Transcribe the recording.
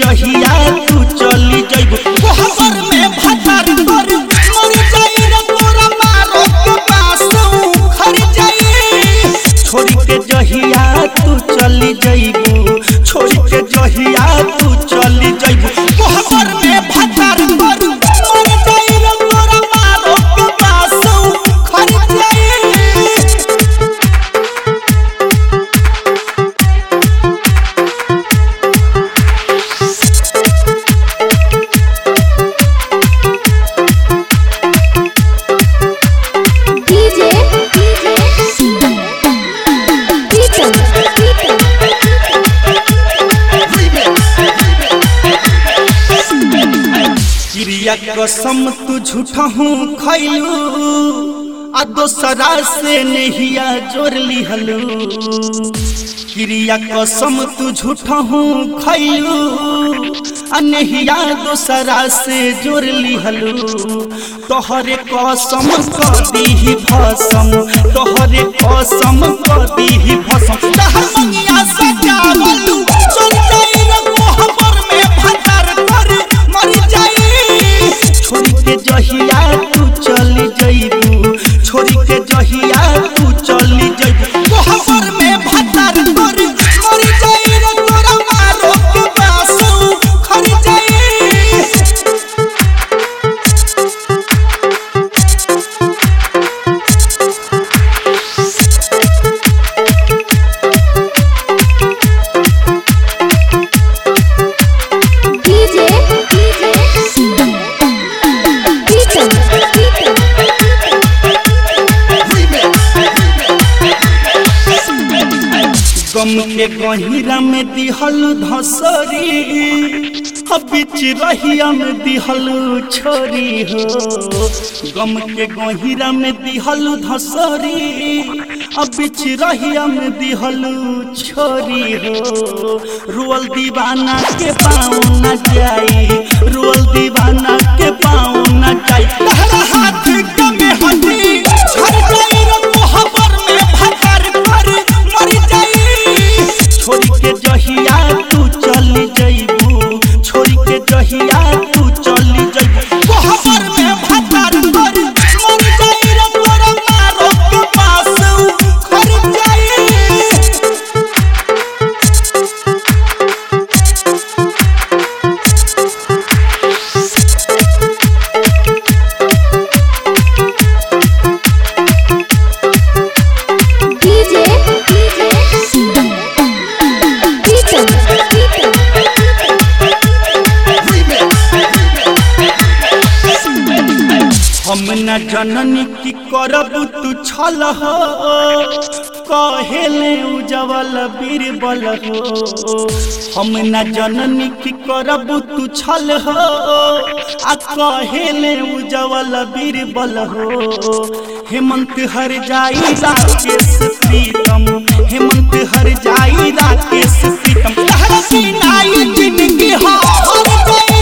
जहिया तू चली जइबू कोहबर में भटार कर मर जाई रे तोरा मारो के पास खर जाई छोड़ के जहिया तू चली जइबू छोड़ के जहिया तू चली जइबू कोहबर में भटार कर मर जाई रे तोरा मारो के पास खर जाई DJ Beaton चिड़िया कसम तू झूठा हूँ खैलू आ दोसरा से नहिया जोड़ लिहलू चिड़िया कसम तू झूठा हूँ खैलू आ नहिया दोसरा से जोड़ लिहलू तोहरे कसम कदी भसम तोहरे कसम कदी भसम तहर मंगिया सजावलू चल जाई रे कोहबर में भटार कर मर जाई छोड़ के जहिया तू चली जइबू छोड़ के जहिया तू चली जइबू कोहबर में भटार कर मर जाई रे तोरा मारो के बासु खर जाई DJ Beaton गम के गहिरा में दिहल धसरी अब बीच रहिया में दिहल छोरी हो गम के गहिरा में दिहल धसरी अब बीच रहिया में दिहल छोरी हो रुअल दीवाना के पाँव न जाई रुअल दीवाना के पाँव न जाई तहरा हाथ के में हटी झड़ जाई रे मोहब्बर में भकर कर मर जाई छोड़ के जहिया तू चली जइबू छोड़ के जहिया तू चली जइबू कोहबर में भकर कर मर जाई रे तोरा मारो के पास खर जाई DJ Beaton हम न जननी की करब तू छल हो कहेले उजवल बीरबल हो हम न जननी की करब तू छल हो आ कहेले उजवल बीरबल हो हेमंत हर जाई राकेश प्रीतम हेमंत हर जाई राकेश प्रीतम तहरा की नाई जिंदगी हो हर गए